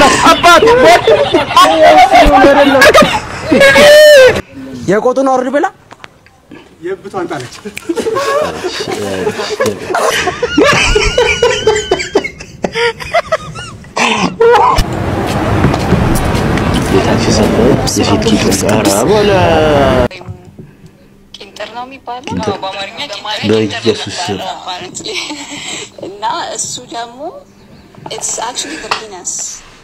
አባት የቆጡን አውርድ ብላ የብቷን ጣለች። ጌታችን ሰጠ የፊት ቂጡ ኧረ በለ ቂንጥር ነው የሚባለው ቂንጥር። በአማርኛ በኢየሱስ ስም እና እሱ ደግሞ ኢትስ አክቹዋሊ ዘ ፒነስ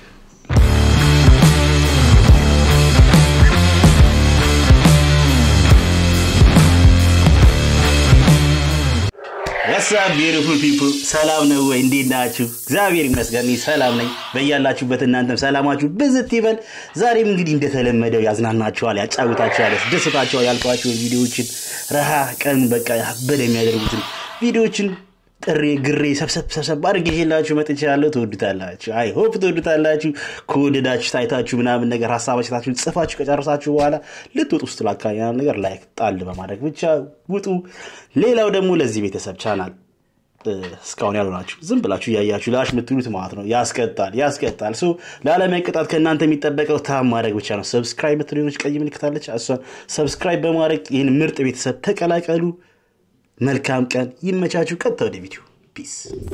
ወሳብ ቢዩቲፉል ፒፕል ሰላም ነው ወይ? እንዴት ናችሁ? እግዚአብሔር ይመስገን እኔ ሰላም ነኝ። በያላችሁበት እናንተም ሰላማችሁ ብዝት ይበል። ዛሬም እንግዲህ እንደተለመደው ያዝናናችኋል፣ ያጫውታችኋል፣ ያስደስታችኋል ያልኳቸው ቪዲዮዎችን ረሃ ቀን በቃ ያበደ የሚያደርጉትን ቪዲዮዎችን ጥሬ ግሬ ሰብሰብ ሰብሰብ አድርጌ ይዤላችሁ መጥቻለሁ። ትወዱታላችሁ። አይ ሆፕ ትወዱታላችሁ። ከወደዳችሁ ታይታችሁ ምናምን ነገር ሀሳባችሁን ጽፋችሁ ከጨረሳችሁ በኋላ ልትወጡ ውስጥ ላካባቢ ምናምን ነገር ላይክ ጣል በማድረግ ብቻ ውጡ። ሌላው ደግሞ ለዚህ ቤተሰብ ቻናል እ፣ እስካሁን ያሉ ናችሁ ዝም ብላችሁ እያያችሁ ላሽ የምትሉት ማለት ነው። ያስቀጣል ያስቀጣል። ሶ ላለመቀጣት ከእናንተ የሚጠበቀው ታም ማድረግ ብቻ ነው። ሰብስክራይብ የምትሉ ቀይ ምልክታለች። እሷን ሰብስክራይብ በማድረግ ይህን ምርጥ ቤተሰብ ተቀላቀሉ። መልካም ቀን ይመቻችሁ። ቀጥታ ወደ ቪዲዮ ፒስ።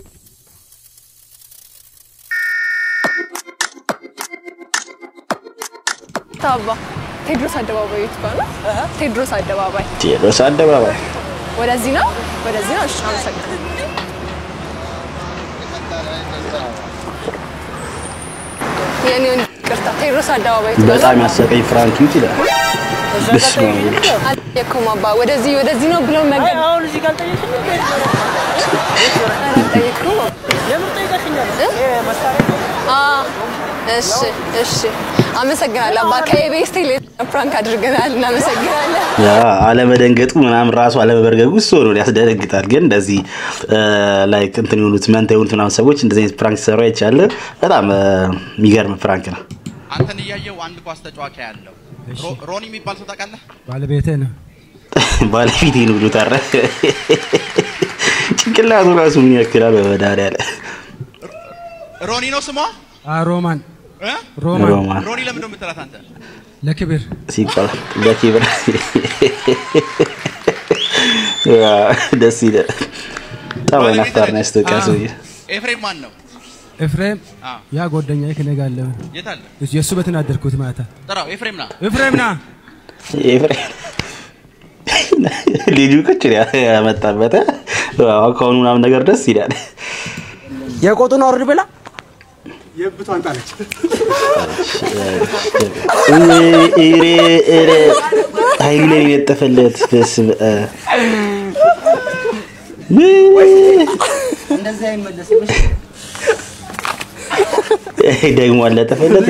ታባ ቴድሮስ አደባባይ የት ጋር ነው? ቴድሮስ አደባባይ ቴዎድሮስ አደባባይ ወደዚህ ነው፣ ወደዚህ ነው። እሺ፣ አመሰግናለሁ። የኔ ወንድ ቅርታ፣ ቴድሮስ አደባባይ የት ጋር ነው? በጣም ያሰቀኝ ፍራንክ ዩት ይላል። በስመ አብ ወልድ። አልጠየቅኩም አባ። ወደዚህ ወደዚህ ነው ብለው መንገድ አሁን እዚህ ጋር አልጠየቅሽም? አልጠየቅኩም። ለምን ጠይቀሽኛል? ይሄ መሳሪያ ነው። አ እሺ፣ እሺ፣ አመሰግናለሁ አባ። ከኢቢኤስ ቴሌ ፕራንክ አድርገናል። እናመሰግናለን። ያ አለመደንገጡ ምናምን ራሱ አለመበርገጉ እሱ ነው ያስደነግጣል። ግን እንደዚህ ላይክ እንትን የሆኑት መንታ የሆኑት ምናምን ሰዎች እንደዚህ አይነት ፕራንክ ሰሩ አይቻለ። በጣም እ፣ የሚገርም ፕራንክ ነው። አንተን እያየው አንድ ኳስ ተጫዋች ያለው ሮኒ የሚባል ሰው ታውቃለህ? ባለቤቴ ነው። ባለፊት ነው ብሎ ታረ ጭንቅላቱ ራሱ ምን ያክላል? በመድኃኒዓለም ሮኒ ነው ስሟ አ ሮማን እ? ሮማን ሮማን ሮኒ ለምንድን ነው የምትላት አንተ? ለክብር ሲባል በኪብር ያ፣ ደስ ይላል። በጣም አይናፋር ነው ያስታውቃል ሰውዬ። ኤፍሬም ማን ነው? ኤፍሬም አ ያ ጓደኛዬ ከእኔ ጋር አለ። የት አለ? የእሱ ቤትን አደርኩት ማታ። ጥራው። ኤፍሬም ና። ኤፍሬም ና ኤፍሬም ልጁ ቁጭ ነው ያመጣበት አካውኑ ምናምን ነገር ደስ ይላል። የቆጡን አውርድ ብላ የብቷን ጣለች። ኧረ ኧረ ኃይሉ ላይ የጠፈለት በስመ አብ እንደዚህ አይመለስም። ደግሞ አለጠፈለት።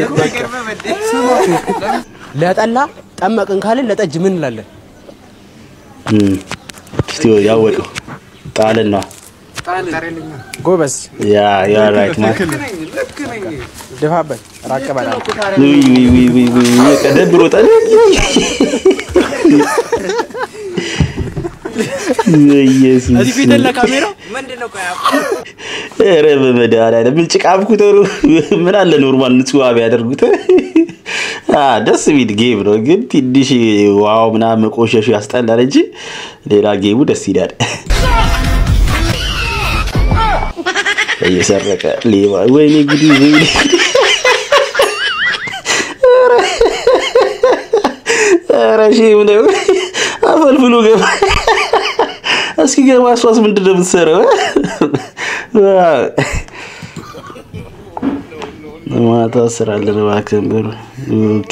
ለጠላ ጠመቅን ካልን ለጠጅ ምን እንላለን? እም፣ እስቲ ያወቀው ጣልን ነው ጎበዝ ያ ያ ራይት ማን ድፋበት፣ ራቅ በላ። ውይ ውይ ውይ ውይ ውይ በቃ ደብሮታል። ኢየሱስ እዚህ ፊትን ለካሜራው ኧረ በመድኃኒዓለም ምን ጭቃ አብኩት ኖሮ ምን አለ ኖርማል ንጹህ ውሃ ቢያደርጉት አ ደስ የሚል ጌም ነው፣ ግን ትንሽ ውሃው ምናምን መቆሸሹ ያስጠላል እንጂ ሌላ ጌሙ ደስ ይላል። እየሰረቀ ሌባ ወይኔ ጉዲ ወይኔ ጉዲ ኧረ ሼም ነው። አፈልፍሎ ገባ። እስኪ ገባ። እሷስ ምንድን ነው የምትሰራው? ማታ ስራ አለን እባክህን ብሎ ኦኬ።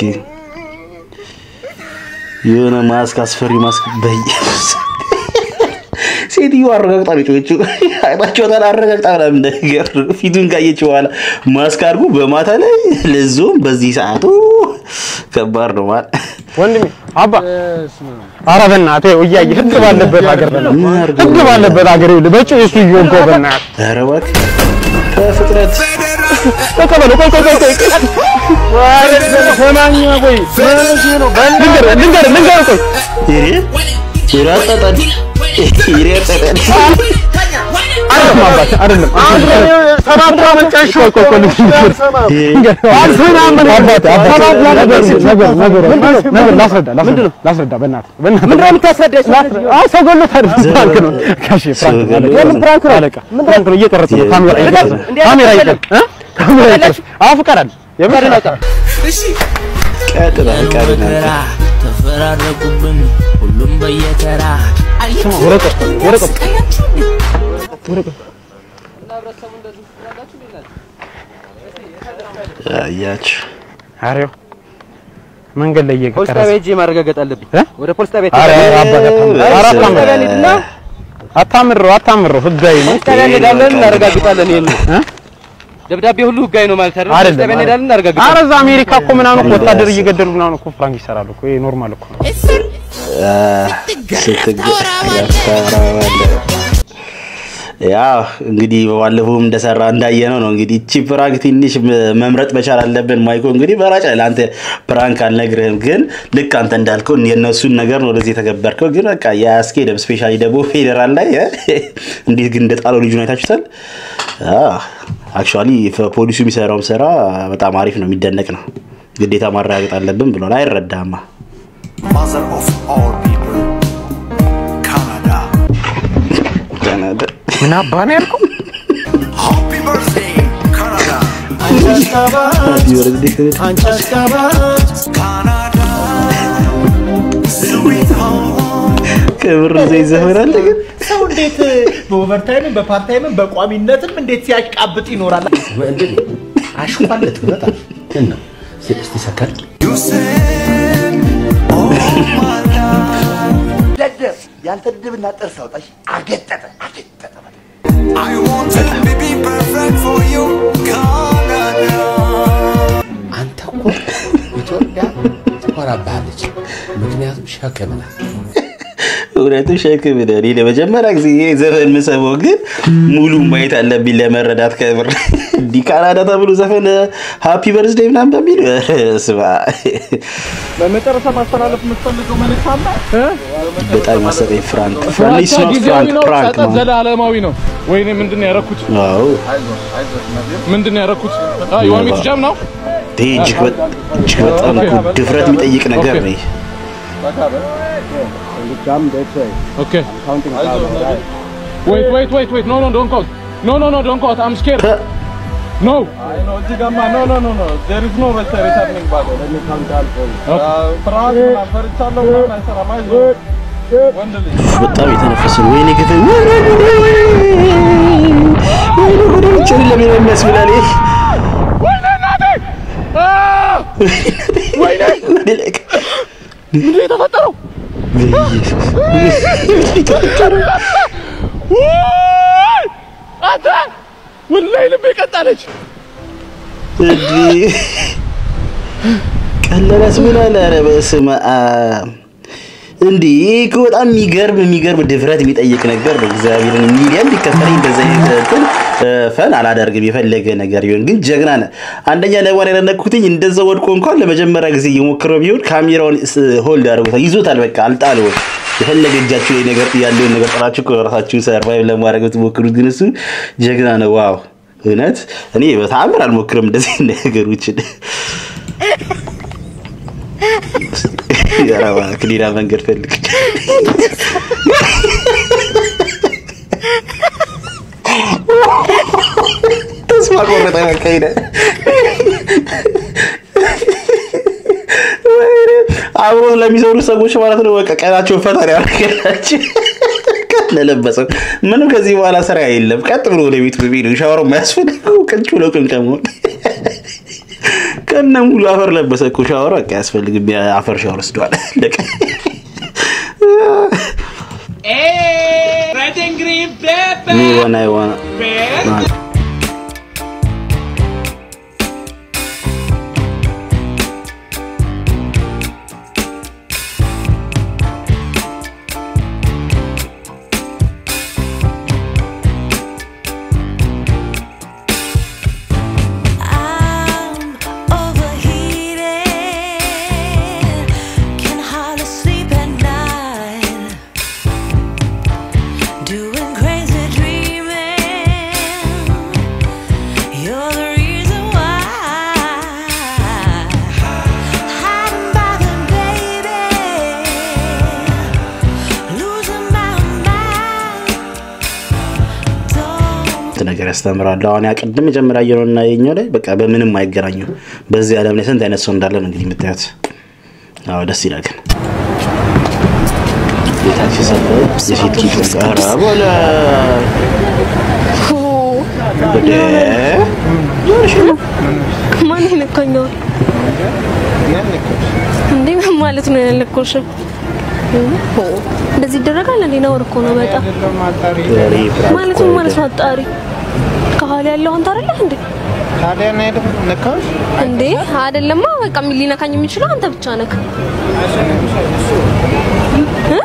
የሆነ ማስክ አስፈሪ ማስክ በኢየሱስ ሴትዮ አረጋግጣ ነው የጮኸችው። አይናቸው ታዲያ አረጋግጣ ምናምን ነገር ፊቱን ካየችው በኋላ ማስክ አድርጎ በማታ ላይ ለዞም በዚህ ሰዓቱ ከባድ ነው ማለት ወንድሜ አባ ኧረ በእናትህ ይኸው እያየህ ህግ ባለበት ሀገር በእናትህ ህግ ባለበት ሀገር ይኸውልህ በጭው እሱ እየወጋው በእናትህ ኧረ እባክህ ከፍጥረት ተቀበለው። ቆይ ቆይ ቆይ ቆይ ሰማኝ ቆይ ልንገርህ ልንገርህ ልንገርህ ቆይ ይሬ ይራጣጣል ይሬጣጣል አይደለም አባት አይደለም ሰባት ዓመት ጨርሼ እኮ እኮ ልጅ አልሰማም አባት አባት ነገር ነገር ነገር ነገር ላስረዳ ላስረዳ ላስረዳ በእናትህ በእናትህ ምንድን ነው የምታስረዳኝ? አይ ሰው ገሎት አይደለም ፕራንክ ነው ጋሼ ፕራንክ ነው የምን ፕራንክ ነው? አለቃ ፕራንክ ነው እየቀረጽ ነው ካሜራ እየቀረጽ ነው ካሜራ እየቀረጽ እ ካሜራ እየቀረጽ አዎ ፍቃድ አለ የምር ቀጥታ ፍቃድ በተራ ተፈራረቁብን ሁሉም በየተራ ወረቀት ወረቀት አያችሁ አሬው መንገድ ላይ ፖሊስ እየቀረጽ ጣቢያ ሄጄ ማረጋገጥ አለብኝ። እ? ወደ ፖሊስ ጣቢያ አረ ሄጄ- አባት አታምረው ኧረ ፖሊስ አታምረው ጣቢያ እንሂድና አታምረው አታምረው ህጋዊ ነው ፖሊስ ጣቢያ እንሄዳለን እናረጋግጣለን። ይሄን እ? ደብዳቤ ሁሉ ህጋዊ ነው ማለት አይደል? ፖሊስ አይደለም ጣቢያ እንሄዳለን ኧረ እናረጋግጣለን። እዛ አሜሪካ እኮ ምናምን እኮ ወታደር እየገደሉ ምናምን እኮ ፍራንክ ይሰራሉ እኮ ይሄ ኖርማል እኮ ነው ስትታወራዋለህ ያው እንግዲህ ባለፈው እንደሰራ እንዳየነው ነው። እንግዲህ እቺ ፕራንክ ትንሽ መ- መምረጥ መቻል አለብን። ማይኮ እንግዲህ በራጭ ለአንተ ፕራንክ አልነግርህም፣ ግን ልክ አንተ እንዳልከው የእነሱን ነገር ነው ወደዚህ የተገበርከው። ግን በቃ የአያስኬድም። ስፔሻሊ ደግሞ ፌዴራል ላይ እ እንዴት ግን እንደጣለው ልጁን አይታችሁታል። አክቹዋሊ ፖሊሱ የሚሰራውም ስራ በጣም አሪፍ ነው፣ የሚደነቅ ነው። ግዴታ ማረጋገጥ አለብን ብሏል። አይረዳማ Mother of all people, Canada. ምን አባ ነው ያልከው? Happy birthday, Canada. Canada. Sweet home. ከምር ዘይት ዘፈናል ግን ሰው እንዴት በኦቨርታይምም በፓርታይምም በቋሚነትም እንዴት ሲያሽቃብጥ ይኖራል? አሽፋለት በጣም እና እስቲ ሰከር You said, oh my love. ደደብ ያንተ ድብና ጥርስ አውጣሽ አገጠጠ አገጠጠ I wanted to be perfect for you, Canada. አንተ እኮ ኢትዮጵያ ትኮራብሃለች፣ ምክንያቱም ሸክም ናት። እውነቱም ሸክም ነው። እኔ ለመጀመሪያ ጊዜ ይሄ ዘፈን የምሰማው ግን ሙሉ ማየት አለብኝ ለመረዳት። ከምር እንዲህ ካናዳ ተብሎ ዘፈን ሃፒ በርዝዴ ምናምን በሚል ስማ፣ በመጨረሻ ማስተላለፍ የምትፈልገው መልዕክት አለ? በጣም ማሰበኝ ፍራንክ ፍራንክ ኖት ጊዜያዊ ፍራንክ ነው፣ ፕራንክ ጸጸት ነው። ዘላለማዊ ነው። ወይኔ ምንድን ነው ያደረኩት? አዎ ምንድን ነው ያደረኩት? የዋሚ ጃም ነው። ይሄ እጅግ በ- እጅግ በጣም እኮ ድፍረት የሚጠይቅ ነገር ነው። ይሄ። Okay. Wait, wait, wait, wait. No, no, don't count. No, no, no, don't count. I'm scared. No. እዚህ ጋማ ኖ ኖ ኖ ኖ ዜር ኢዝ ኖ ሪተርኒንግ ባክ ለሚ ካውንት አልኮል ፍርሃት ምናምን ፈርቻለሁ ምናምን አይሰራም። አይዞህ ወንድ ልጅ በጣም የተነፈሰ ነው። ወይኔ ግፍ ወይኔ ጉዴ ጨለሜ ነው የሚያስብላል። ይሄ ወይኔ እናቴ! Ah! ወይኔ! ወደ ላይ ቀ- ምንድን ነው የተፈጠረው? ውይ! አንተ ወላሂ ልቤ ቀጣለች። እንዲህ ቀለለ ያስብላል። ኧረ በስመ አብ እንዲህ ይህ እኮ በጣም የሚገርም የሚገርም ድፍረት የሚጠይቅ ነገር ነው። እግዚአብሔርን ሚሊየን ቢከፈለኝ እንደዚህ አይነት እንትን እ፣ ፈን አላደርግም የፈለገ ነገር ቢሆን ግን ጀግና ነህ። አንደኛ ለማን ያደነኩትኝ እንደዛ ወድቆ እንኳን ለመጀመሪያ ጊዜ እየሞክረው ቢሆን ካሜራውን ስ- ሆልድ አድርጎታል፣ ይዞታል። በቃ አልጣለውም። የፈለገ እጃችሁ ላይ ነገር ያለውን ነገር ጥራችሁ እኮ ራሳችሁን ሰርቫይቭ ለማድረግ ብትሞክሩት ግን እሱ ጀግና ነው። ዋው እውነት እኔ በተአምር አልሞክርም እንደዚህ ነገሮችን። ኧረ እባክህ ሌላ መንገድ ፈልግ። ተስፋ ቆረጠ። በቃ ሄደ። ወይኔ፣ አብሮ ለሚሰሩ ሰዎች ማለት ነው በቃ ቀናቸውን ፈጣሪ ያደርገላቸው። ለለበሰው ምንም ከዚህ በኋላ ስራ የለም። ቀጥ ብሎ ወደ ቤቱ ቢሄዱ ሻወር የማያስፈልገው ቅንጭ ብሎ ቅንቀመሆን ከነ ሙሉ አፈር ለበሰ እኮ ሻወር በቃ አያስፈልግም። አፈር ሻወር ወስዷል። አለቀ። እኔ ዋና ዋና Can hardly sleep at night. Doing crazy dreaming. ያስተምራል። አሁን ያ ቅድም መጀመሪያ ያየነው እና የኛው ላይ በቃ በምንም አይገናኙ። በዚህ ዓለም ላይ ስንት አይነት ሰው እንዳለ ነው እንግዲህ የምታዩት። አዎ ደስ ይላል ግን የታክሲ ሰፈር የሴቶች ጋራ ቦለ ማን ይነካኛል እንዴ? ምን ማለት ነው ያለኮሽ? እንደዚህ ይደረጋል እንዴ? ነውር እኮ ነው በጣም ማለት ምን ማለት ነው? አጣሪ ከኋላ ያለው አንተ አይደለህ እንዴ? ታዲያ ነው አይደል ነካሽ? እንዴ አይደለማ። በቃ ምን ሊነካኝ የሚችለው አንተ ብቻ ነህ። እ?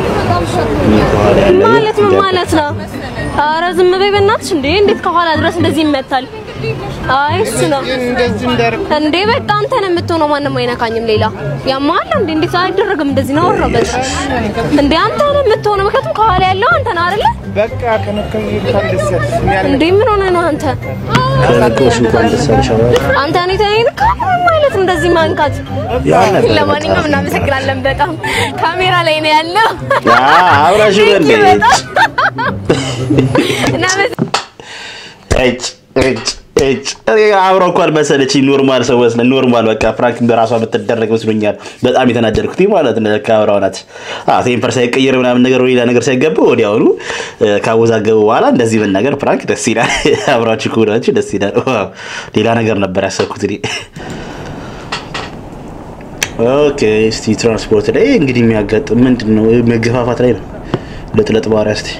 ማለት ምን ማለት ነው? ኧረ ዝም በይ በእናትሽ። እንዴ እንዴት ከኋላ ድረስ እንደዚህ ይመታል? አይ እሱ ነው እንዴ። በቃ አንተ ነው የምትሆነው፣ ማንም አይነካኝም። ሌላ ያማል እንዴ? እንዴት አይደረግም እንደዚህ ነው ወረበት እንዴ? አንተ ነው የምትሆነው፣ ምክንያቱም ከኋላ ያለው አንተ ነው አይደለ? በቃ ከነከኝ ካልደሰት እንዴ ምን ሆነ ነው አንተ? ከነገርሽ እንኳን ደስ አለሽ አበባ። አንተ እኔ ተይንካ ማለት እንደዚህ ማንካት። ያን ነበር ለማንኛውም በጣም። እናመሰግናለን በጣም ካሜራ ላይ ነው ያለው። ያ አብራሽ Thank you በል በጣም እናመሰግናለን። እጭ እጭ እጭ እኔ አብረው እንኳን መሰለችኝ ኖርማል ሰው መስለ ኖርማል በቃ ፍራንክ በራሷ የምትደረግ መስሎኛል። በጣም የተናደድኩት ማለት ነው። ለካ አብረው ናት። አዎ ቴምፐር ሳይቀየር ምናምን ነገር ሌላ ነገር ሳይገባ ወዲያውኑ እ፣ ካወዛገቡ በኋላ እንደዚህ መናገር ፍራንክ ደስ ይላል። አብራችሁ ከሆናችሁ ደስ ይላል። ዋው ሌላ ነገር ነበር ያሰብኩት እኔ። ኦኬ እስቲ ትራንስፖርት ላይ እንግዲህ የሚያጋጥም ምንድን ነው? መገፋፋት ላይ ነው። ለጥለጥ ባህሪያ እስቲ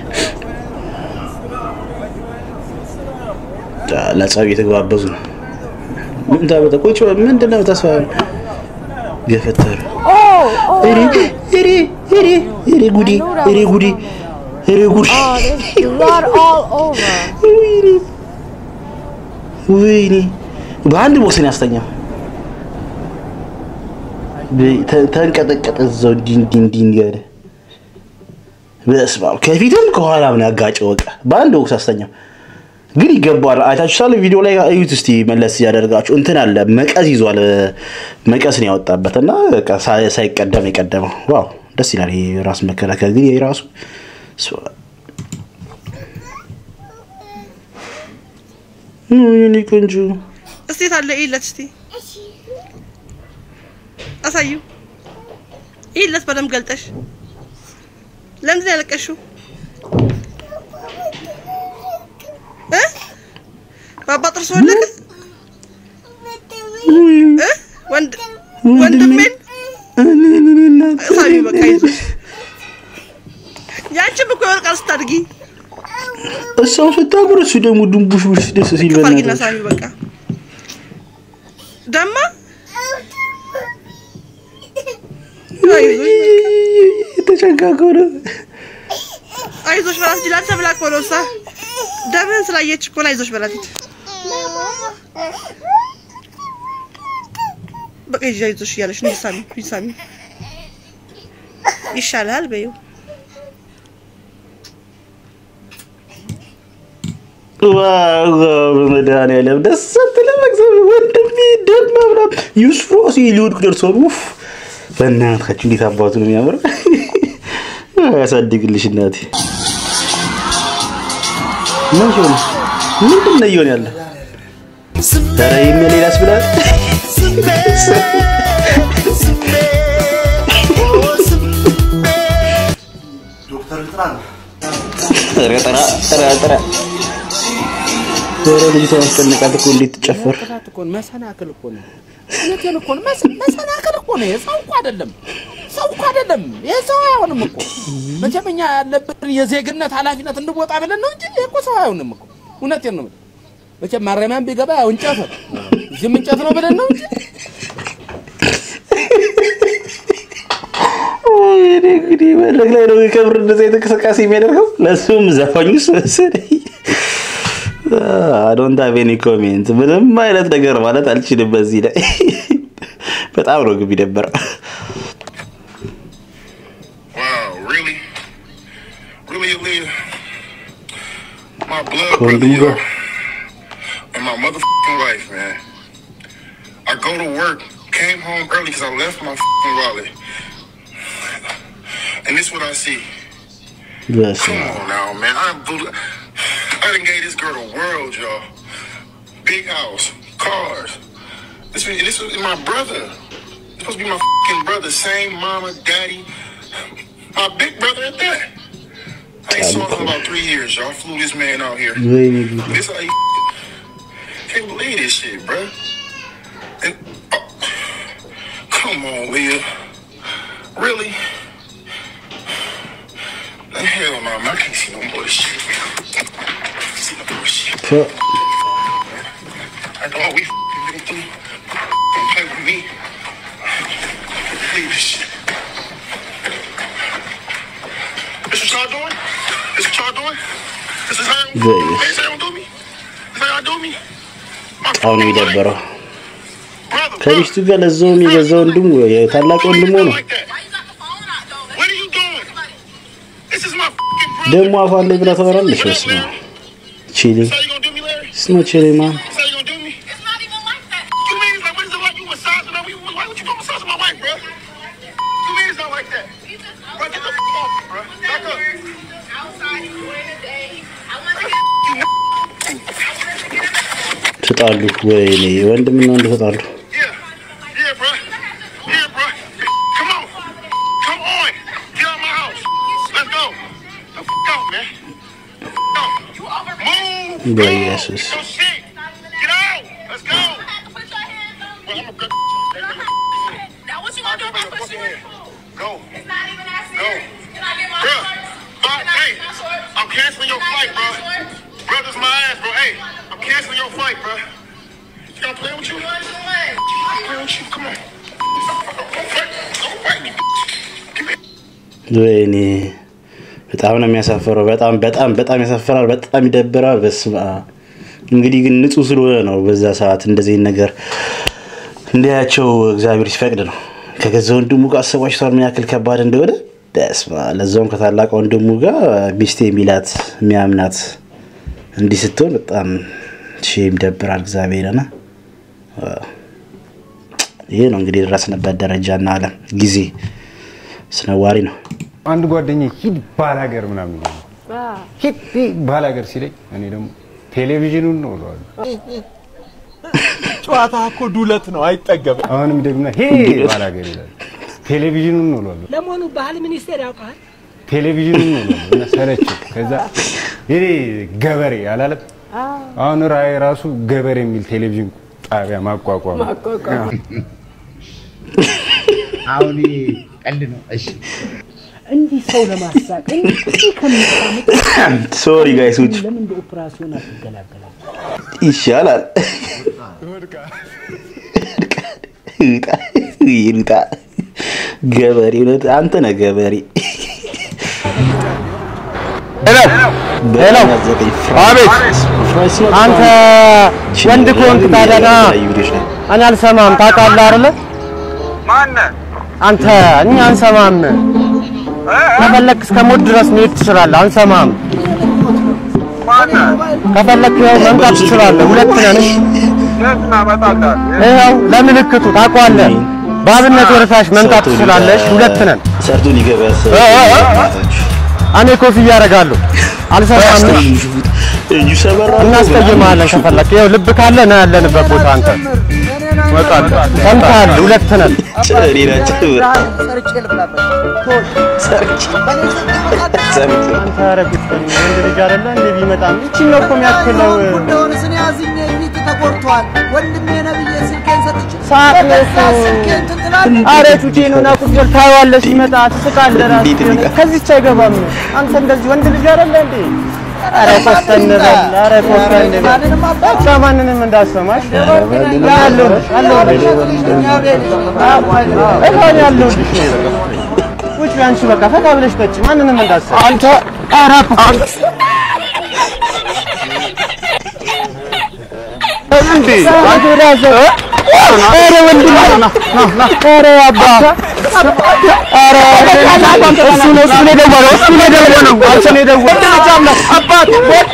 ለጸብ እየተገባበዙ ነው። ምን ታመጣ? ቁጭ በል። ምንድን ነው ተስፋ ገፈተረ? እሬ እሬ እሬ እሬ ጉዴ እሬ ጉዴ እሬ ጉዴ ወይኔ በአንድ ቦክስ ነው ያስተኛው። ተ- ተንቀጠቀጠ እዛው እንዲህ እንዲህ እንዲህ እንዲህ አለ። በስመ አብ ከፊትም ከኋላም ነው ያጋጨው። በቃ በአንድ ቦክስ አስተኛው። ግን ይገባዋል። አይታችሁታል። ቪዲዮ ላይ እዩት እስቲ መለስ እያደረጋችሁ እንትን አለ መቀስ ይዟል። መቀስ ነው ያወጣበት እና በቃ ሳ- ሳይቀደም የቀደመው ዋው ደስ ይላል። ይሄ ራስ መከላከል ግን ይሄ ራሱ ስዋ- የኔ ቆንጆ እስቲ ታለ ይለት እስቲ አሳዩ ይለት በደንብ ገልጠሽ ለምንድን ነው ያለቀሽው እ ባባ ጥርስ ወለቀ እ ወንድ ወንድሜን ሳሚ በቃ ይዞሽ ያንቺም እኮ ይወርቃል ስታድጊ እሷም ስታምር እሱ ደግሞ ድንቡሽቡሽ ደስ ሲል ክፋርጊና በእናትህ ሳሚ በቃ ደማ የተጨጋገው ነው። አይዞሽ በላት እንጂ ላንተ ብላ እኮ ነው እሷ ደምህን ስላየች እኮ ነው አይዞሽ በላት ሂድ በቃ ሂጂ አይዞሽ እያለሽ ነው ሂጂ ሳሚ ሂጂ ሳሚ ይሻልሃል በይው ዋው ዋው፣ በመድኃኒዓለም ደስ አትልም? እግዚአብሔር ወንድሜ ደም ምናምን ዩሱፍ ራሱ ሊወድቅ ደርሷል። ውፍ በእናትህ እንዴት አባቱ ነው የሚያምረው! ያሳድግልሽ እናቴ። ምን ሆነ? ምንድን ነው እየሆነ ያለው? ኧረ ይሄን ሌላ ያስብላል። ኧረ ጥራ ጥራ ጥራ። ኧረ ልጅቷ አስጨነቃት እኮ እንዴት ትጨፍር ቅጣት እኮ ነው፣ መሰናክል እኮ ነው። እውነቴን እኮ ነው። መሰ- መሰናክል እኮ ነው። የሰው እኮ አይደለም፣ ሰው እኮ አይደለም። የሰው አይሆንም እኮ መቼም እኛ ያለብን የዜግነት ኃላፊነት እንድወጣ ብለን ነው እንጂ ይሄ እኮ ሰው አይሆንም እኮ። እውነቴን ነው። መቼም ማረሚያም ቢገባ ያው እንጨት ነው፣ እዚህም እንጨት ነው ብለን ነው እንጂ ወይኔ እንግዲህ መድረክ ላይ ነው ከብር እንደዚህ አይነት እንቅስቃሴ የሚያደርገው ለእሱም ዘፋኙስ መሰለኝ። ዶንት ሃቭ ኤኒ ኮሜንት ምንም አይነት ነገር ማለት አልችልም በዚህ ላይ በጣም ነው ግቢ ነበር Really, Aaliyah, my blood ከወንድሙ brother, ጋር and my motherfucking wife, man. I go to work, came home early because I left my fucking wallet. And this what I see. በስመ Come አብ። on now, man. I'm, I done gave this girl the world, y'all. Big house, cars. This, was- this was my brother. This supposed to be my fucking brother. Same mama, daddy. My big brother at that. I ain't saw him in about three years, y'all. Flew this man out here. ወይኔ ጉድ። This how you can't believe this shit, bruh. And oh, come on, Leah. Really? Hell no, man. I can't see no more of this shit. See no more shit. ተ- After all we f***ing been through, don't play with me. Leave this shit. This what y'all doing? This what y'all doing? This is how Very. this is how y'all do me? This how y'all do me? በጣም ነው የደበረው። ከሚስቱ ጋር ለዛውም የገዛ ወንድሙ የታላቅ ወንድሙ ነው። ደግሞ አፏን ላይ ብላ ታወራለች። በስመ አብ ቺሊ ስኖ ቺሊ ማን ተጣሉ። ወይኔ ወንድምና ወንድ ተጣሉ። በኢየሱስ I'm canceling your flight, bro. Brother's my ass, bro. Hey, I'm canceling your flight, bro. You gonna play with you? Play with you? Come on. Don't fight. Don't fight me. ወይኔ በጣም ነው የሚያሳፍረው። በጣም በጣም በጣም ያሳፍራል። በጣም ይደብራል። በስመ አብ። እንግዲህ ግን ንጹህ ስለሆነ ነው በዛ ሰዓት እንደዚህ ነገር እንዲያቸው እግዚአብሔር ሲፈቅድ ነው። ከገዛ ወንድሙ ጋር አሰባችቷል ምን ያክል ከባድ እንደሆነ በስመ አብ። ለዛውም ከታላቅ ወንድሙ ጋር ሚስቴ የሚላት የሚያምናት እንዲህ ስትሆን በጣም ሼም ይደብራል። እግዚአብሔርና ይህ ነው እንግዲህ የደረስንበት ደረጃና አለም ጊዜ አስነዋሪ ነው። አንድ ጓደኛ ሂድ ባላገር ምናምን ይላል። ሂድ ሂድ ባላገር ሲለኝ እኔ ደግሞ ቴሌቪዥኑን ነው እለዋለሁ። ጨዋታ እኮ ዱለት ነው፣ አይጠገብም። አሁንም ደግሞ ሄ ባላገር ይላል። ቴሌቪዥኑን ነው እለዋለሁ። ለመሆኑ ባህል ሚኒስቴር ያውቃል? ቴሌቪዥኑን ነው እለዋለሁ እና ሰለችው። ከዛ ይሄ ገበሬ አላለም። አሁን ራእይ ራሱ ገበሬ የሚል ቴሌቪዥን ጣቢያ ማቋቋም አሁን ይሄ ቀልድ ነው። እሺ እንዲህ ሰው ለማሳቅ እንዲህ ከምታምጥ ሶሪ ጋይሶች ለምን እንደ ኦፕራሲዮን አትገላገላል? ይሻላል። ይልጣ ገበሬ እውነት አንተ ነህ ገበሬ። ሄሎ አቤት አንተ ወንድ ከሆንክ ታዲያ ና እኔ አልሰማም ታውቃለህ አይደለ አንተ እኛ አንሰማም ከፈለክ እስከ ሞት ድረስ መሄድ ትችላለህ አንሰማም ከፈለክ ያው መምጣት ትችላለህ ሁለት ነን ይኸው ለምልክቱ ታውቀዋለህ በአብነት ወደታች መምጣት ትችላለሽ ሁለት ነን ሰርቶ ሊገባ ያሰበ እኔ ኮፍያ አደርጋለሁ አልሰማም እጁ ሰበራ እናስቀይምሃለን ከፈለክ ይኸው ልብ ካለ ና ያለንበት ቦታ አንተ ሰምተሃል ሁለት ነን ጨሪ ናቸው ሰርቼ ልብላበት። አንተ ኧረ ቁጭ በል ወንድ ልጅ አይደለ እንዴ ቢመጣም ይቺን ነው እኮ የሚያክለው እንደሆነ ስኔ አዝኜ ፊት ተቆርጧል። ወንድሜ ነብዬ ስልኬን ሰጥቼ ሰዓት ነው በገዛ እኮ። ስልኬን እንትን ትላለህ። አረ ቹቼ ነው ና ቁጭ በል ታየዋለህ ሲመጣ ትስቃለህ ራስህ የሆነ ከዚህች አይገባም አንተ እንደዚህ ወንድ ልጅ አይደለ እንዴ አረ ኮስተን በል አረ ኮስተን በል በቃ ማንንም እንዳሰማሽ ያለሁልሽ አለሁልሽ እኔ ያለሁልሽ ቁጭ በይ አንቺ በቃ ፈታ ብለሽ ጠጪ ማንንም እንዳሰማ አንተ ኧረ እንዴ አንተ ራስ ኧረ ወንድም ኧረ አባ ኧረ እሱ ነው እሱ ነው የደወለው እሱ ነው የደወለው አንተ ነው የደወለው አባት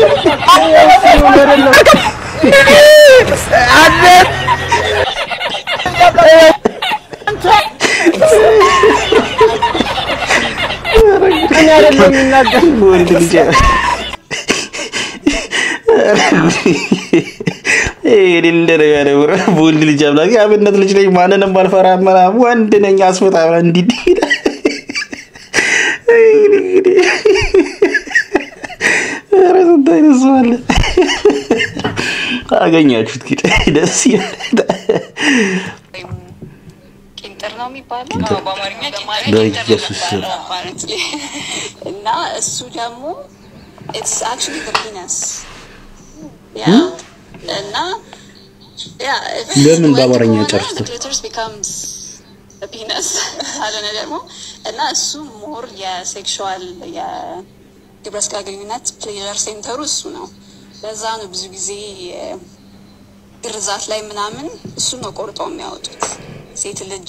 አቤት እኔ አይደለም የሚናገር ወንድ ልጅ ይሄ እንደነገር በወንድ ልጅ አምላክ የአብነት ልጅ ነኝ ማንንም አልፈራ ምናምን ወንድ ነኝ አስፈታ እንዲህ ኧረ ስንት አይነት ሰው አለ። አገኛችሁት ግን ደስ ይላል። ቂንጥር ነው የሚባለው ቂንጥር። በአማርኛ በኢየሱስ ስም። apparently። እና እሱ ደግሞ ኢትስ አክቹዋሊ ዘ ፒነስ ያ እና ያ ለምን በአማርኛ ጨርሱት? ክሊቶሪስ ቢካምስ ፒነስ አለነ ደግሞ እና እሱ ሞር የሴክሹዋል የግብረ ስጋ ግንኙነት ፕሌዠር ሴንተሩ እሱ ነው። ለዛ ነው ብዙ ጊዜ የ- ግርዛት ላይ ምናምን እሱ ነው ቆርጠው የሚያወጡት። ሴት ልጅ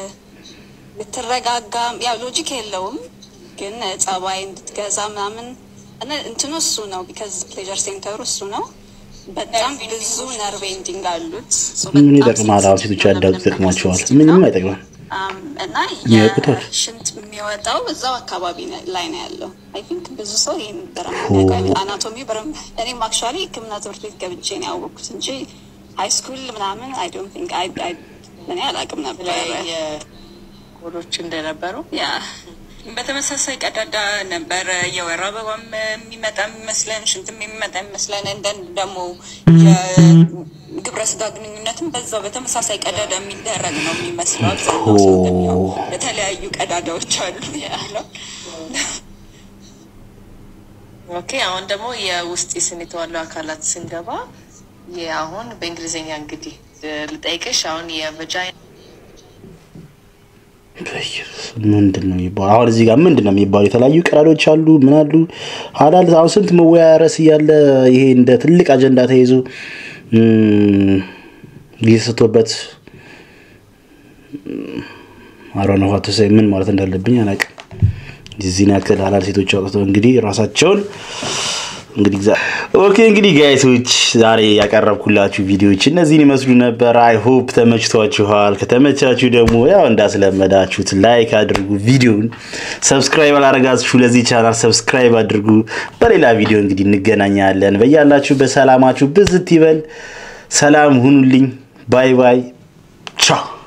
ልትረጋጋ ያው ሎጂክ የለውም ግን ጸባይ እንድትገዛ ምናምን እና እንትኑ እሱ ነው ቢካዝ ፕሌዠር ሴንተሩ እሱ ነው። በጣም ብዙ ነርቭ ኤንዲንግ አሉት So ምን በጣም ይጠቅማል? አሁን ሴቶች ያዳጉ ይጠቅማቸዋል። ምንም አይጠቅምም። አም፣ እና የሚያውቁታል። የሽንት የሚወጣው እዛው አካባቢ ነው- ላይ ነው ያለው። አይ ቲንክ ብዙ ሰው ይህን ኦ። በረም አናቶሚ በረም እኔም አክቹዋሊ ሕክምና ትምህርት ቤት ገብቼ ነው ያወቅኩት እንጂ ሃይ ስኩል ምናምን አይ ዶንት ቲንክ አይ አይ እኔ አላውቅም ነበር። ኮዶች እንደነበሩ ያ በተመሳሳይ ቀዳዳ ነበረ የወር አበባም የሚመጣ የሚመስለን ሽንትም የሚመጣ የሚመስለን እንደን ደግሞ የግብረ ስጋ ግንኙነትም በዛው በተመሳሳይ ቀዳዳ የሚደረግ ነው የሚመስለው። አብዛኛው ሰው ግን ያው የተለያዩ ቀዳዳዎች አሉ ያለው። ኦኬ አሁን ደግሞ የውስጥ የስን የተዋለው አካላት ስንገባ ይህ አሁን በእንግሊዝኛ እንግዲህ ልጠይቅሽ አሁን የቨጃይና ምንድን ነው የሚባለው? አሁን እዚህ ጋር ምንድን ነው የሚባለው? የተለያዩ ቀዳዶች አሉ፣ ምን አሉ ሀላል። አሁን ስንት መወያያ ርዕስ እያለ ይሄ እንደ ትልቅ አጀንዳ ተይዞ እም፣ እየተሰጥቶበት አሮነ ኋተሰ ምን ማለት እንዳለብኝ አላውቅም። እዚህን ያክል ሀላል ሴቶች አውጥተው እንግዲህ ራሳቸውን እንግዲህ ግዛ- ኦኬ እንግዲህ ጋይሶች ዛሬ ያቀረብኩላችሁ ቪዲዮዎች እነዚህን ይመስሉ ነበር። አይ ሆፕ ተመችቷችኋል። ከተመቻችሁ ደግሞ ያው እንዳስለመዳችሁት ላይክ አድርጉ። ቪዲዮን ሰብስክራይብ አላረጋችሁ ለዚህ ቻናል ሰብስክራይብ አድርጉ። በሌላ ቪዲዮ እንግዲህ እንገናኛለን። በያላችሁ በሰላማችሁ ብዝት ይበል። ሰላም ሁኑልኝ። ባይ ባይ። ቻው